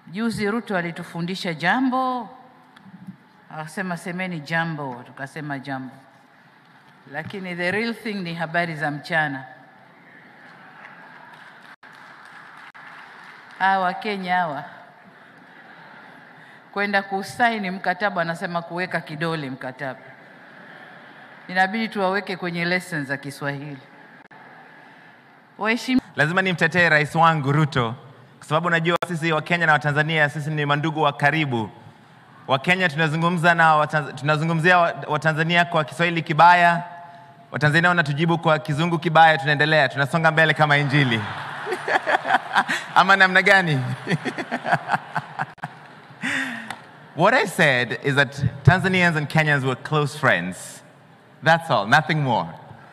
Juzi Ruto alitufundisha jambo, akasema semeni jambo, tukasema jambo, lakini the real thing ni habari za mchana. Hawa Kenya hawa kwenda kusaini mkataba, anasema kuweka kidole mkataba, inabidi tuwaweke kwenye lessons za Kiswahili. Waheshimiwa Lazima nimtetee rais wangu Ruto kwa sababu najua sisi Wakenya na Watanzania sisi ni mandugu wa karibu. Wakenya tunazungumza na Watanz- tunazungumzia wa- Watanzania kwa Kiswahili kibaya, Watanzania wanatujibu kwa Kizungu kibaya, tunaendelea, tunasonga mbele kama Injili ama namna gani? What I said is that Tanzanians and Kenyans were close friends. That's all, nothing more.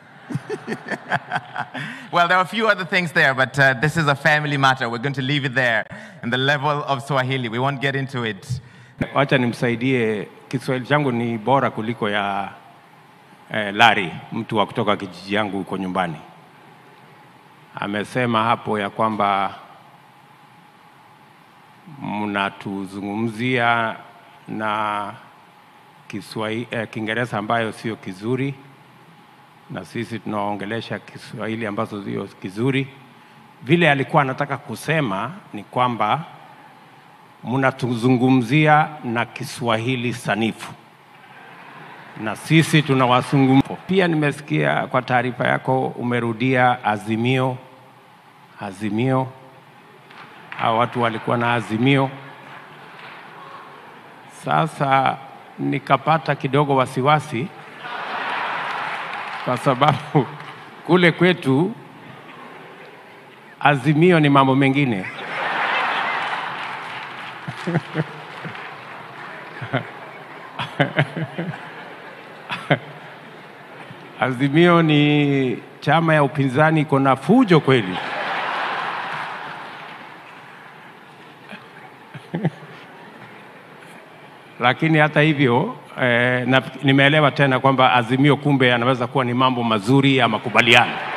Well, there are a few other things there, but uh, this is a family matter. We're going to leave it there in the level of Swahili. We won't get into it. Wacha nimsaidie, Kiswahili changu ni bora kuliko ya eh, Lari, mtu wa kutoka kijiji yangu huko nyumbani. Amesema hapo ya kwamba mnatuzungumzia na Kiswahili, eh, Kiingereza ambayo sio kizuri na sisi tunaongelesha Kiswahili ambazo sio kizuri. Vile alikuwa anataka kusema ni kwamba mnatuzungumzia na Kiswahili sanifu na sisi tunawazungumza. Pia nimesikia kwa taarifa yako umerudia azimio, azimio. Hao watu walikuwa na azimio. Sasa nikapata kidogo wasiwasi kwa sababu kule kwetu azimio ni mambo mengine. Azimio ni chama ya upinzani iko na fujo kweli. Lakini hata hivyo eh, na, nimeelewa tena kwamba Azimio kumbe anaweza kuwa ni mambo mazuri ya makubaliano.